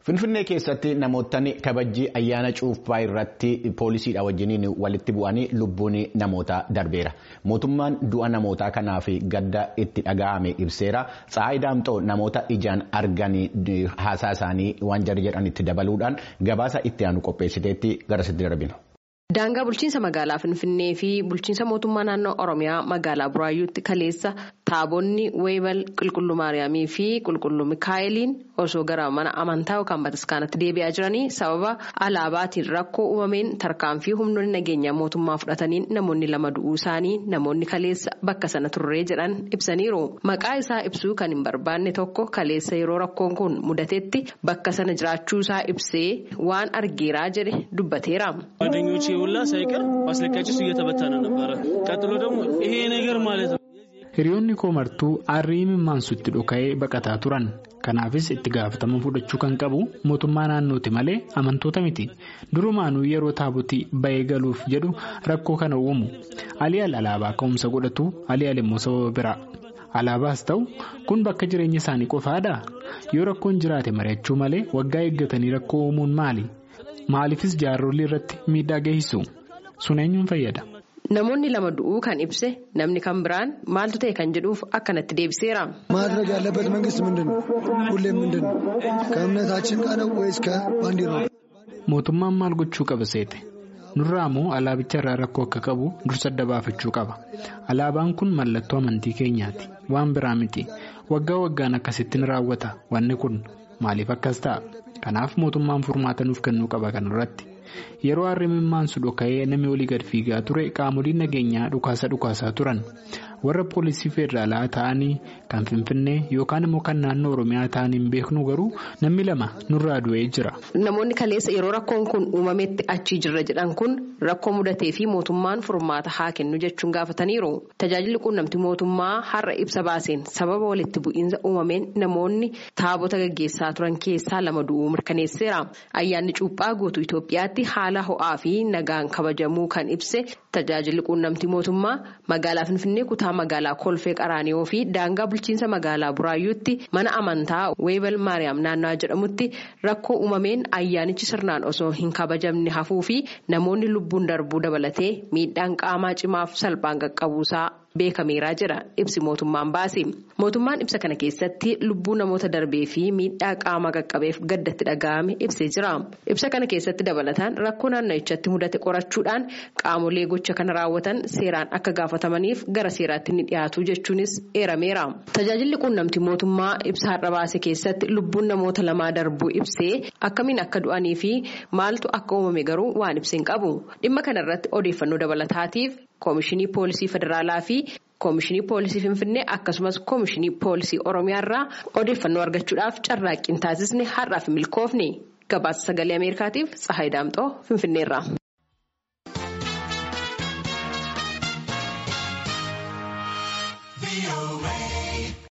Finfinnee keessatti namootni kabajjii ayyaana cuuphaa irratti poolisiidha wajjiniin walitti bu'anii lubbuun namootaa darbeera. Mootummaan du'a namootaa kanaaf gadda itti dhaga'ame ibseera. Tsaayi Daamxoo namoota ijaan arganii haasaa isaanii waan jarri jedhanitti dabaluudhaan gabaasa itti aanu qopheessiteetti garasitti darbina. Daangaa bulchiinsa magaalaa Finfinnee fi bulchiinsa mootummaa naannoo Oromiyaa magaalaa Buraayyuutti kaleessa taabonni Weebal Qulqulluu Maariyaamii fi Qulqulluu Mikaa'eliin osoo gara mana amantaa yookaan bataskaanatti deebi'aa jiranii sababa alaabaatiin rakkoo uumameen tarkaanfii humnoonni nageenyaa mootummaa fudhataniin namoonni lama du'uu isaanii namoonni kaleessa bakka sana turree jedhan ibsaniiru. Maqaa isaa ibsuu kan hin barbaanne tokko kaleessa yeroo rakkoon kun mudatetti bakka sana jiraachuu isaa ibsee waan argeeraa jedhe dubbateera. ሁላ ሳይቀር ማስለቃቸው እየተበተነ ነበረ። ቀጥሎ ደግሞ ይሄ ነገር ማለት ነው። Hiriyoonni koo martuu aarrii mimmaansutti dhoka'ee baqataa turan. Kanaafis itti gaafatama fudhachuu kan qabu mootummaa naannooti malee amantoota miti. Durumaanuu yeroo taabotii bahee galuuf jedhu rakkoo kana uumu. Aliyaal alaabaa ka'umsa godhatu Aliyaal immoo sababa biraa. Alaabaas ta'u kun bakka jireenya isaanii qofaadha. Yoo rakkoon jiraate mari'achuu malee waggaa eeggatanii rakkoo uumuun maali? Maaliifis jaarsolii irratti miidhaa geessisu? Sun eenyuun fayyada? Namoonni lama du'uu kan ibse namni kan biraan maaltu ta'e kan jedhuuf akkanatti deebiseera. ማድረግ ያለበት መንግስት ምንድን ነው? ሁሌም ምንድን ነው? ከእምነታችን ጋር ነው ወይስ ከባንዲራው? Mootummaan maal gochuu qaba seete? Nurraa moo alaabicha irraa rakkoo akka qabu dursa adda baafachuu qaba. Alaabaan kun mallattoo amantii keenyaati. Waan biraa miti. Waggaa waggaan akkasittiin raawwata. Wanni kun maaliif akkas ta'a? Kanaaf mootummaan furmaata nuuf kennuu qaba kanarratti. Yeroo harri mimmaansu dhoka'ee namni olii gad fiigaa ture qaamoliin nageenyaa dhukaasa dhukaasaa turan. Warra poolisii federaalaa ta'anii kan Finfinnee yookaan immoo kan naannoo Oromiyaa ta'anii hin beeknu garuu namni lama nurraa du'ee jira. Namoonni kaleessa yeroo rakkoon kun uumametti achii jirra jedhan kun rakkoo mudatee fi mootummaan furmaata haa kennu jechuun gaafataniiru. Tajaajilli quunnamtii mootummaa har'a ibsa baaseen sababa walitti bu'iinsa uumameen namoonni taabota gaggeessaa turan keessaa lama du'uu mirkaneesseera. Ayyaanni cuuphaa guutuu Itoophiyaatti haala ho'aa fi nagaan kabajamuu kan ibse tajaajilli quunnamtii mootummaa magaalaa Finfinnee kutaa magaalaa Kolfee Qaraaniyoo fi daangaa bulchiinsa magaalaa Buraayyuutti mana amantaa Weebal Maariyaam naannawaa jedhamutti rakkoo uumameen ayyaanichi sirnaan osoo hin kabajamne hafuu fi namoonni lubbuun darbuu dabalatee miidhaan qaamaa cimaaf salphaan qaqqabuusaa. beekameeraa jira ibsi mootummaan baase mootummaan ibsa kana keessatti lubbuu namoota darbee fi miidhaa qaamaa qaqqabeef gaddatti dhaga'ame ibsee jira ibsa kana keessatti dabalataan rakkoo naannichatti mudate qorachuudhaan qaamolee gocha kana raawwatan seeraan akka gaafatamaniif gara seeraatti ni dhiyaatu jechuunis eerameera tajaajilli quunnamtii mootummaa ibsa har'a baase keessatti lubbuun namoota lamaa darbuu ibsee akkamiin akka du'anii fi maaltu akka uumame garuu waan ibseen qabu dhimma kanarratti odeeffannoo dabalataatiif. Koomishinii Poolisii Federaalaa fi Koomishinii Poolisii Finfinnee akkasumas Koomishinii Poolisii Oromiyaa irraa odeeffannoo argachuudhaaf carraaqqiin taasisne har'aaf milkoofne gabaasa sagalee Ameerikaatiif Tsahaay Daamxoo Finfinneerra.